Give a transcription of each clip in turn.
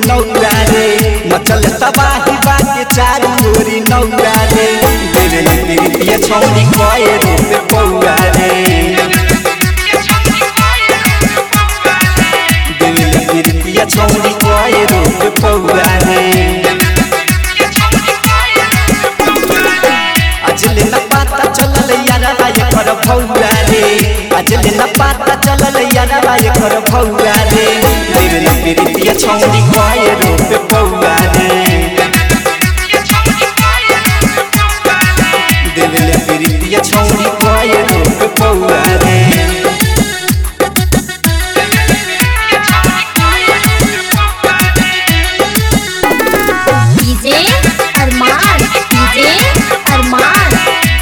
नौरा रे मचल तबाही बाके चारू ओरी नौरा रे देवेली प्रीतिया छौरी कए रूप पौरा रे देवेली प्रीतिया छौरी कए रूप पौरा रे अजले न पाता चलल यारा एकर भौरा रे अजले न पाता चलल यारा एकर भौरा रे देवेली प्रीतिया छौरी कए रूप पौरा रे देवेली प्रीतिया छौरी कए रूप पौरा रे डीजे अरमान डीजे अरमान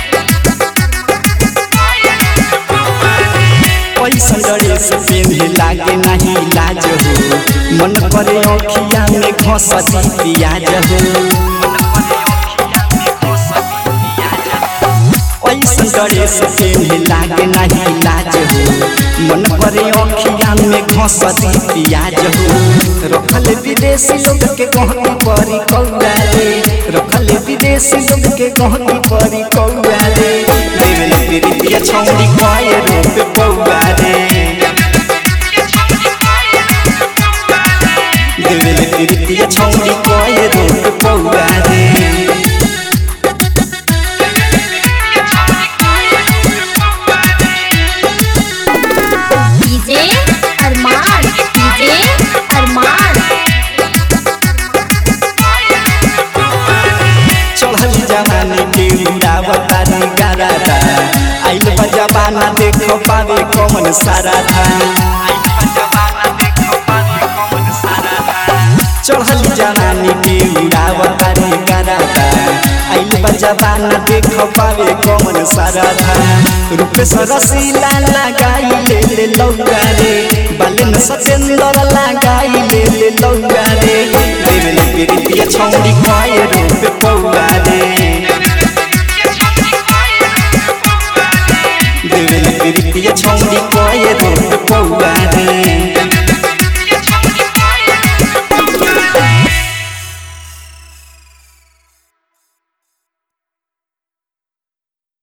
पैसा ड्रेस पेन्हे लागे नहीं लाज हो मन करे अखिया में घसती पियाज हो पैसा ड्रेस पेन्हे लागे नहीं लाज हो मन करे अखिया में घसती पियाज हो रखल विदेशी लोग के कहती परी कौआ रे रखल विदेशी लोग के कहती परी कौआ रे देवल प्रीतिया छौरी कए रूप पौआ रे देवल प्रीतिया छौरी कए रूप पौआ रे डीजे अरमान डीजे अरमान चढ़ल जवानी के उड़ावता रे गारादा आइल बा जवाना देखो पावे कौन सारा था चढ़ल जवानी के उड़ावता रे गारादा आइल बा जवाना देखो पावे कौन सारा था रूप सरसीला लगाई ले ले लौगा रे बालन सतेंद्र लगाई ले ले लौगा रे देवल प्रीतिया छौरी कए रूप पौआ रे